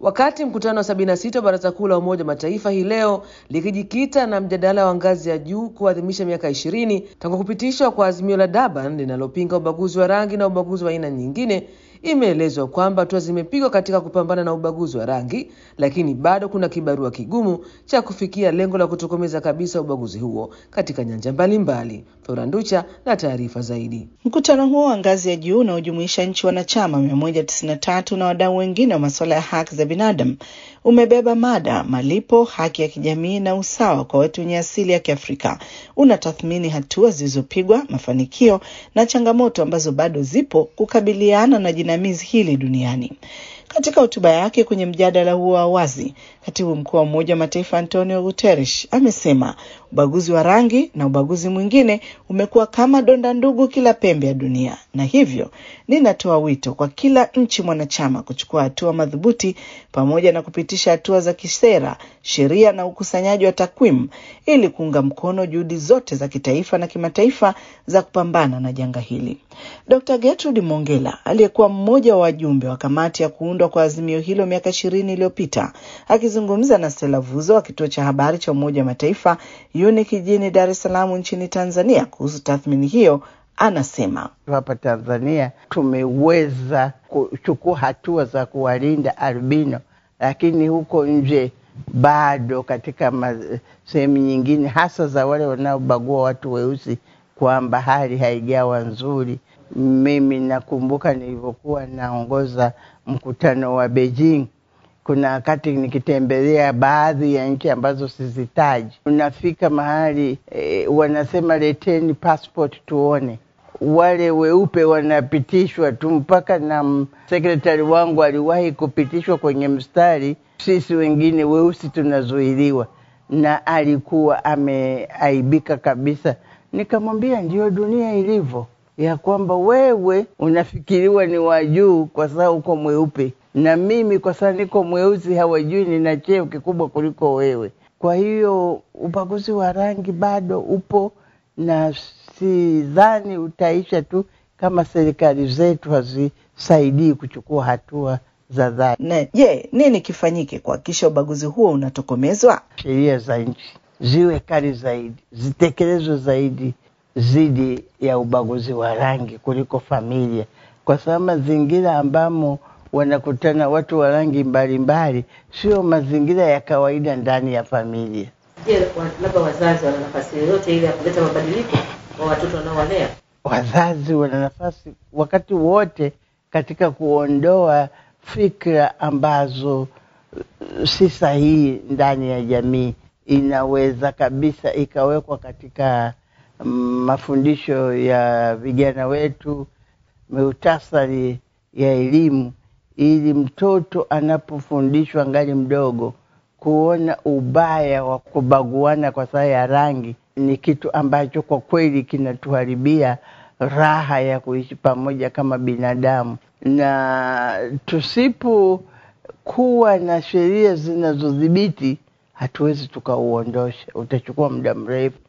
Wakati mkutano wa 76 wa Baraza Kuu la Umoja wa Mataifa hii leo likijikita na mjadala wa ngazi ya juu kuadhimisha miaka ishirini tangu kupitishwa kwa azimio la Durban linalopinga ubaguzi wa rangi na ubaguzi wa aina nyingine, imeelezwa kwamba hatua zimepigwa katika kupambana na ubaguzi wa rangi, lakini bado kuna kibarua kigumu cha kufikia lengo la kutokomeza kabisa ubaguzi huo katika nyanja mbalimbali. Floranducha na taarifa zaidi. Mkutano huo wa ngazi ya juu unaojumuisha nchi wanachama 193 na wadau wengine wa masuala ya haki za binadamu umebeba mada malipo, haki ya kijamii na usawa kwa watu wenye asili ya Kiafrika. Unatathmini hatua zilizopigwa, mafanikio na changamoto ambazo bado zipo kukabiliana na jinamizi hili duniani. Katika hotuba yake kwenye mjadala huo wa wazi, katibu mkuu wa Umoja wa Mataifa Antonio Guterres amesema ubaguzi wa rangi na ubaguzi mwingine umekuwa kama donda ndugu kila pembe ya dunia, na hivyo ninatoa wito kwa kila nchi mwanachama kuchukua hatua madhubuti pamoja na kupitisha hatua za kisera, sheria na ukusanyaji wa takwimu ili kuunga mkono juhudi zote za kitaifa na kimataifa za kupambana na janga hili. Dr. Gertrude Mongela aliyekuwa mmoja wa wajumbe wa kamati ya kuundwa kwa azimio hilo miaka ishirini iliyopita akizungumza na Stella Vuzo wa kituo cha habari cha Umoja wa Mataifa UNIC jijini Dar es Salaam nchini Tanzania kuhusu tathmini hiyo anasema hapa Tanzania tumeweza kuchukua hatua za kuwalinda albino, lakini huko nje bado katika sehemu nyingine, hasa za wale wanaobagua watu weusi, kwamba hali haijawa nzuri. Mimi nakumbuka nilivyokuwa naongoza mkutano wa Beijing, kuna wakati nikitembelea baadhi ya nchi ambazo sizitaji, unafika mahali e, wanasema leteni passport tuone. Wale weupe wanapitishwa tu, mpaka na sekretari wangu aliwahi kupitishwa kwenye mstari, sisi wengine weusi tunazuiliwa, na alikuwa ameaibika kabisa. Nikamwambia ndio dunia ilivyo, ya kwamba wewe unafikiriwa ni wa juu kwa sababu uko mweupe na mimi kwa sababu niko mweusi hawajui nina cheo kikubwa kuliko wewe. Kwa hiyo ubaguzi wa rangi bado upo na sidhani utaisha tu kama serikali zetu hazisaidii kuchukua hatua za dhati. Na je, nini kifanyike kuhakikisha ubaguzi huo unatokomezwa? Sheria za nchi ziwe kali zaidi, zitekelezwe zaidi dhidi ya ubaguzi wa rangi kuliko familia, kwa sababu mazingira ambamo wanakutana watu wa rangi mbalimbali sio mazingira ya kawaida ndani ya familia. Je, labda wazazi wana nafasi yoyote ile ya kuleta mabadiliko kwa watoto wanaowalea? Wazazi wana nafasi wakati wote katika kuondoa fikra ambazo si sahihi ndani ya jamii. Inaweza kabisa ikawekwa katika mafundisho ya vijana wetu, muhtasari ya elimu ili mtoto anapofundishwa ngali mdogo kuona ubaya wa kubaguana kwa sababu ya rangi ni kitu ambacho kwa kweli kinatuharibia raha ya kuishi pamoja kama binadamu, na tusipokuwa na sheria zinazodhibiti hatuwezi tukauondosha, utachukua muda mrefu.